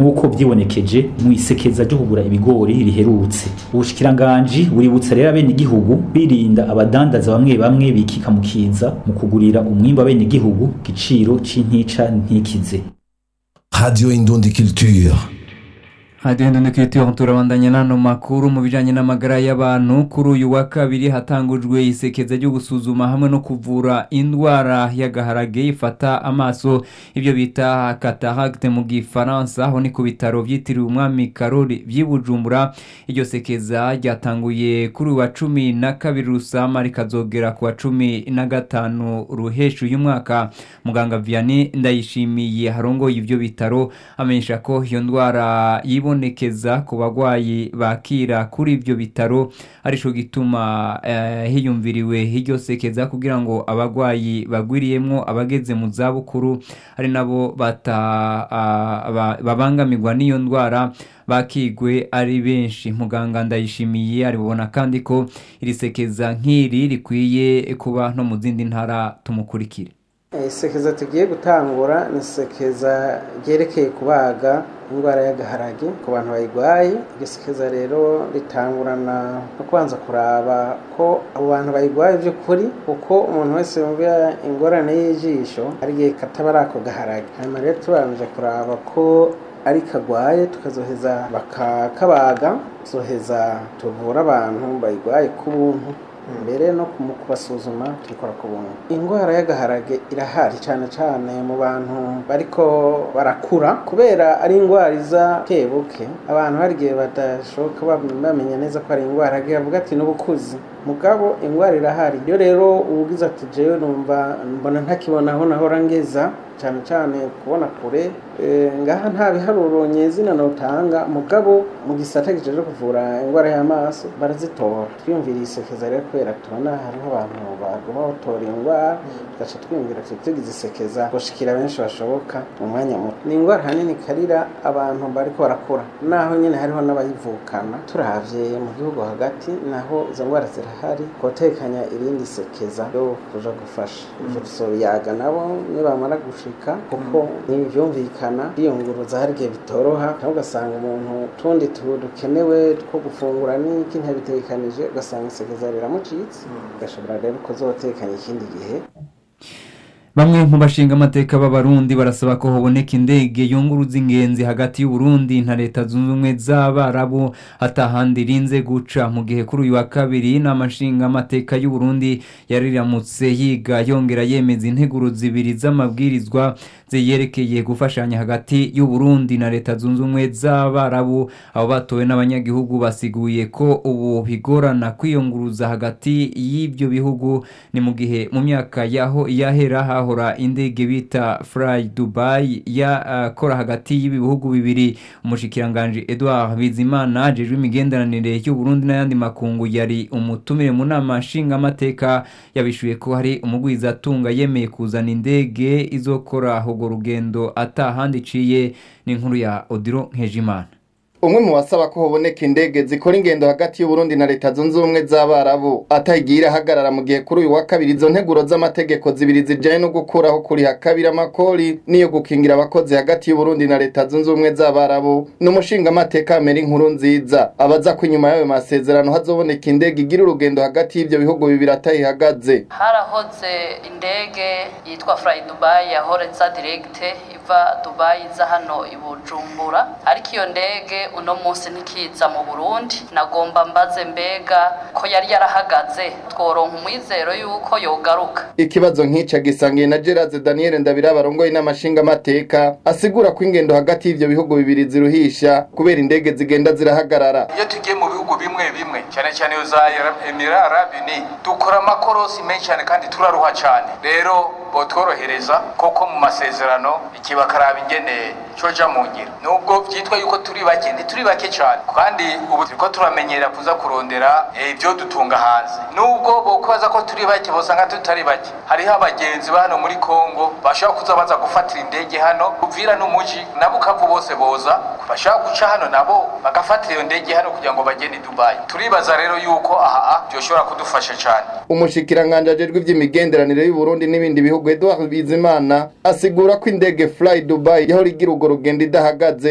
nk'uko vyibonekeje mu isekeza ryo kugura ibigori riherutse ubushikiranganji buributsa rero abenegihugu birinda abadandaza bamwe bamwe bikika mu kiza mu kugurira umwimbu abenegihugu giciro c'intica ntikize Radio Indundi Culture. hadiyo ndundukiritiyo turabandanya n'ano makuru mu bijyanye n'amagara y'abantu kuri uyu wa kabiri hatangujwe isekeza ryo gusuzuma hamwe no kuvura indwara y'agaharage ifata amaso ibyo bita cataracte mu gifaransa aho ni ku bitaro byitiriwe umwami karori by'i bujumbura iryo sekeza ryatanguye kuri uyu wa cumi na kabiri rusama rikazogera ku wa cumi na gatanu ruheshu uyu mwaka muganga vianney ndayishimiye harongoye ibyo bitaro amenyesha ko iyo ndwara yibona ibonekeza ku bagwayi bakira kuri ibyo bitaro arico gituma eh, hiyumviriwe iryo sekeza kugira ngo abagwayi bagwiriyemwo abageze mu zabukuru ari nabo bata ah, ba- babangamirwa n'iyo ndwara bakigwe ari benshi muganga ndayishimiye aribona kandi ko iri sekeza nk'iri rikwiye kuba no mu zindi ntara tumukurikire isekeza tugiye gutangura ni isekeza ryerekeye kubaga indwara y'agaharage ku bantu bayirwaye iryo sekeza rero ritangurana no kubanza kuraba ko abo bantu bayirwaye by'ukuri kuko umuntu wese yumva ingorane y'ijisho ari igihe kataba ari ako gaharage hanyuma rero tubanje kuraba ko ari kagwaye tukazoheza bakakabaga tuzoheza tuvura abantu bayirwaye ku buntu mbere no kumu- kubasuzuma tubikora ku buntu indwara y'agaharage irahari cyane cyane mu bantu bariko barakura kubera ari indwara iza buke abantu hari igihe badashoboka bam- bamenya neza ko ari indwara agira avuga ati n'ubukuzi mugabo indwara irahari iyo rero ubugize ati jewe numva mbona ntakibona aho nahora ngeza cyane cyane kubona kure eh, ngaha nta biharuro nyezina notanga mugabo mu gisata kijeje kuvura indwara y'amaso barazitora twiyumviriye isekeza rero kubera tubona hariho abantu baguma batora indwara tugaca twiyumvira tuti tugize isekeza gushikira benshi bashoboka mu mwanya muto ni indwara hanini karira abantu bariko barakura naho nyine hariho n'abayivukana turavye mu gihugu hagati naho izo ndwara zirahari kotekanya irindi sekeza ryo kuja gufasha ivyo tuzobiyaga nabo nibamara gushika kuko ntibyumvikana biyunguruza hari igihe bitoroha cyangwa ugasanga umuntu tundi tu- dukenewe two gufungura n'iki ntabitekanije ugasanga isekeza riramucitse ugashobora rero kuzotekanya ikindi gihe bamwe mu bashinga amateka b'abarundi barasaba ko haboneka indege yunguruza ingenzi hagati y'uburundi na leta zunze ubumwe z'abarabu hatahandi irinze guca mu gihe kuri uyu wa kabiri inama nshinga amateka y'uburundi yariramutse yiga yongera yemeza integuro zibiri z'amabwirizwa ziyerekeye gufashanya hagati y'uburundi na leta zunze ubumwe z'abarabu abo batowe n'abanyagihugu basiguye ko ubu bigorana kwiyunguruza hagati y'ibyo bihugu ni mu gihe mu myaka yaho yahera hahora indege bita fly dubai yakora hagati y'ibi bihugu bibiri umushikiranganji edouard bizimana ajejwe imigenderanire y'uburundi n'ayandi makungu yari umutumire mu nama nshingamateka yabishuye ko hari umugwizatunga yemeye kuzana indege izokora urwo rugendo atahandi iciye n'inkuru ya odiro nkejimana umwe mu basaba ko haboneka indege zikora ingendo hagati y'uburundi na leta zunze ubumwe z'abarabu atayigiye irahagarara mu gihe kuri uyu wa kabiri izo nteguro z'amategeko zibiri zijyanye no gukuraho kuriha kabiri amakori n'iyo gukingira abakozi hagati y'uburundi na leta zunze ubumwe z'abarabu ni umushingamateka amera inkuru nziza abaza ko inyuma y'ayo masezerano hazoboneka indege igira urugendo hagati y'ibyo bihugu bibiri atayihagaze harahoze indege yitwa fly dubai yahoreza diregite iva dubai iza hano i bujumbura ariko iyo ndege uno munsi ntikiza mu burundi nagomba mbaze mbega ko yari yarahagaze tworonka umwizero yuko yogaruka ikibazo nk'icyo gisangiye na gerard daniel ndabira barongoye n'amashingamateka asigura ko ingendo hagati y'ibyo bihugu bibiri ziruhisha kubera indege zigenda zirahagarara iyo tugiye mu bihugu bimwe bimwe cyane cyane iyo za emira arabini dukora amakorosi menshi cyane kandi turaruha cyane rero botworohereza koko mu masezerano iki bakaraba ingene coja mu ngiro nubwo vyitwa yuko turi bake ntituri bake cyane kandi ubu turiko turamenyera kuza kurondera ibyo dutunga hanze nubwo bokubaza ko turi bake bosanga tutari bake hariho abagenzi ba hano muri kongo bashobora kuza baza gufatira indege hano uvira n'umuji nabo ukavu bose boza bashobora guca hano nabo bagafatira iyo ndege hano kugira ngo bagende i dubayi turibaza rero yuko aha byoshobora kudufasha cyane umushikiranganje ajejwe ivy'imigenderanire y'uburundi n'ibindi bihugu edouard bizimana asigura ko indege fly dubai yahora igira urwo rugendo idahagaze